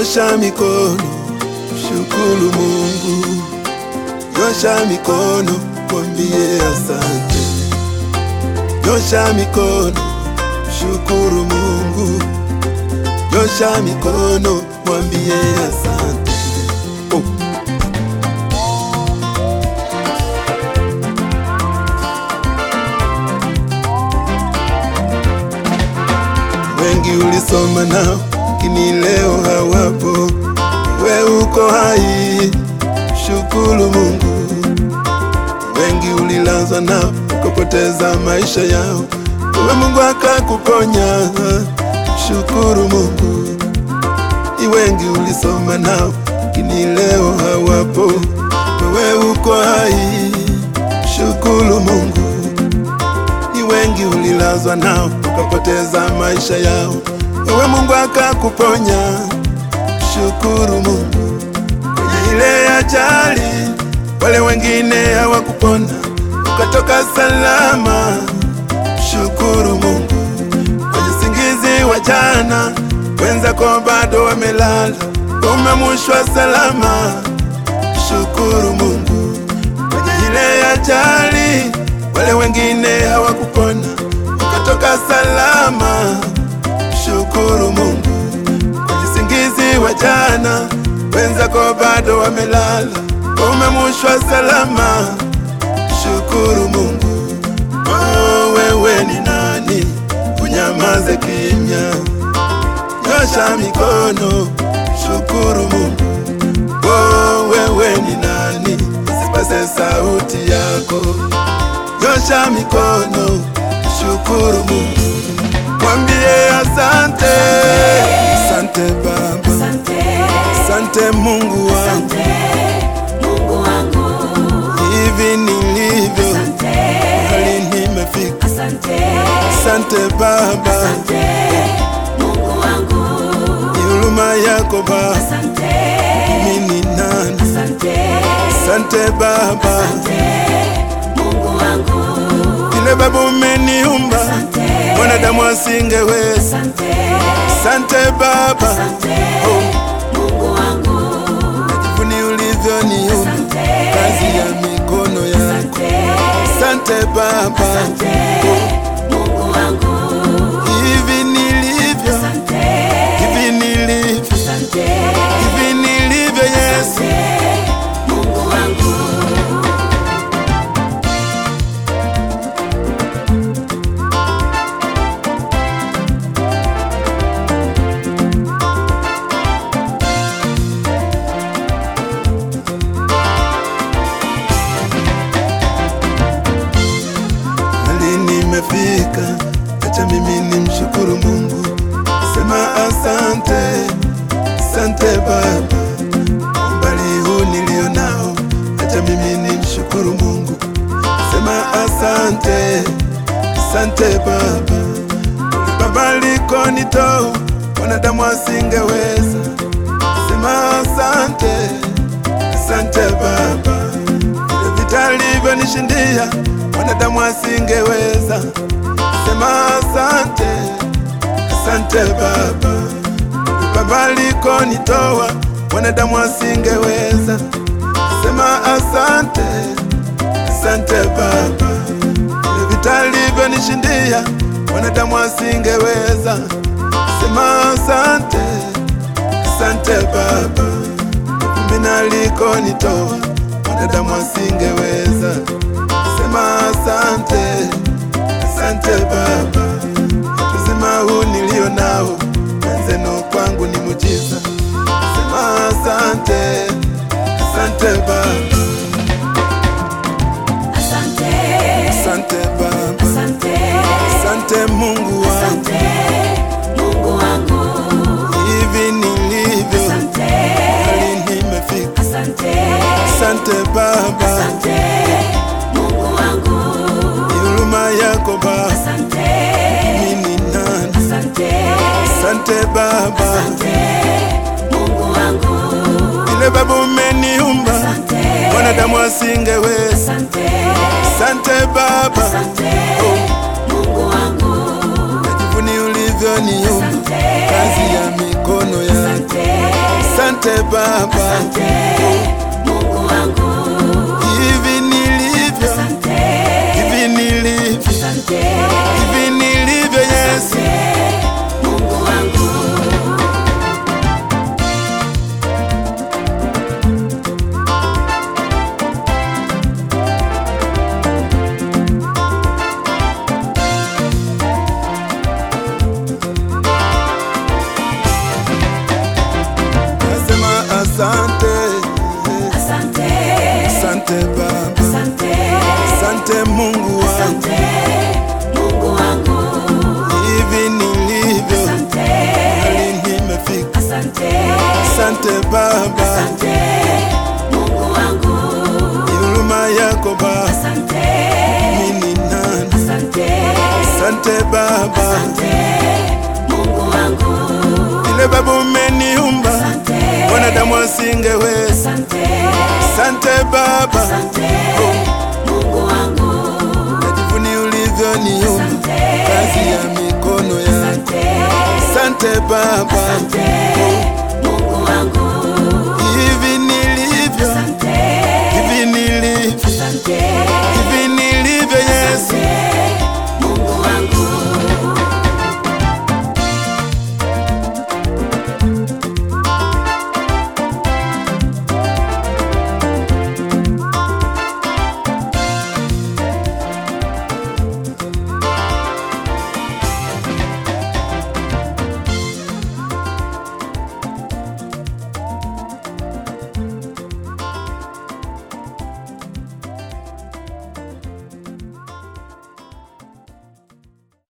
Nyosha mikono, shukuru Mungu. Nyosha mikono, mwambie asante. Nyosha mikono, shukuru Mungu. Nyosha mikono, mwambie asante. Oh. Wengi ulisoma nao, lakini leo hawapo. We uko hai, shukuru Mungu. Wengi ulilazwa nao, ukapoteza maisha yao, we Mungu akakuponya, shukuru Mungu. Ni wengi ulisoma nao, lakini leo hawapo. Wewe uko hai, shukuru Mungu ni wengi ulilazwa nao ukapoteza maisha yao, wewe Mungu akakuponya, shukuru Mungu. Kwenye ile ajali wale wengine hawakupona, ukatoka salama, shukuru Mungu. Kwenye singizi wa jana wenzako bado wamelala, umemushwa salama, shukuru Mungu. Kwenye ile ajali wale wengine hawakupona, ukatoka salama, shukuru Mungu. Kwenye singizi wa jana wenzako bado wamelala, umemushwa salama, shukuru Mungu. Oh, wewe ni nani unyamaze kimya? Nyosha mikono, shukuru Mungu. Oh, wewe ni nani usipase sauti yako? Nyosha mikono, shukuru Mungu, mwambie asante. Asante Baba, Asante, asante Mungu wangu, asante, Mungu wangu. hivi nilivyo Asante, hali nimefika. asante, Asante Baba, asante, Mungu wangu. ni huruma yako Baba, Asante, mimi ni nani? asante, Asante Baba, asante, Mungu wangu. vile Baba umeniumba Asante, mwanadamu asingeweza. asante, Asante Baba, asante, Mungu wangu. jivuni ulivyoniumba Asante, kazi ya mikono yako. asante, Asante Baba, asante, Mungu wangu. hivi nilivyo, Asante, hivi nilivyo, asante, hivi nilivyo Yesu. asante, Mungu wangu. Hali nimefika, acha mimi nimshukuru Mungu, sema asante, asante Baba, umbali huu nilio nao, acha mimi nimshukuru Mungu, sema asante, asante Baba, Baba likonitoa wanadamu asingeweza, sema asante, asante Baba vile vita alivyonishindia wanadamu asingeweza. Sema asante, asante Baba, Baba alikonitoa wanadamu asingeweza. Sema asante, asante Baba, vile vita alivyonishindia wanadamu asingeweza. Sema asante, asante Baba, mimi alikonitoa wanadamu asingeweza. Sema asante, asante Baba, uzima huu nilio nao wenzenu kwangu ni mujiza. Sema asante, asante Baba, Asante, asante Baba, asante, asante Mungu wangu, asante, Mungu wangu. hivi nilivyo Asante, hali nimefika. asante, Asante Baba, asante, Mungu wangu. ni huruma yako Baba, Asante, mimi ni nani? asante, Asante Baba, asante, Mungu wangu. vile Baba umeniumba Asante, wanadamu asingeweza. asante, Asante Baba, asante, Mungu wangu. najivuni ulivyoniumba Asante, kazi ya mikono yako. asante, Asante Baba, Asante Mungu wangu. hivi nilivyo, Asante, hivi nilivyo, asante, hivi nilivyo Yesu. asante Mungu wangu. Nasema asante, Asante, asante Baba, asante, asante Mungu wangu, asante Mungu wangu. hivi nilivyo, Asante, hali nimefika. asante, Asante Baba, asante Mungu wangu. huruma yako Baba, Asante, mimi ni nani? asante, Asante Baba, asante Mungu wangu. vile Baba umeniumba, Asante, wanadamu asingeweza. asante, Asante Baba, asante Mungu wangu. najivuni ulivyoniumba, Asante, kazi ya mikono ya. asante, Asante Baba, asante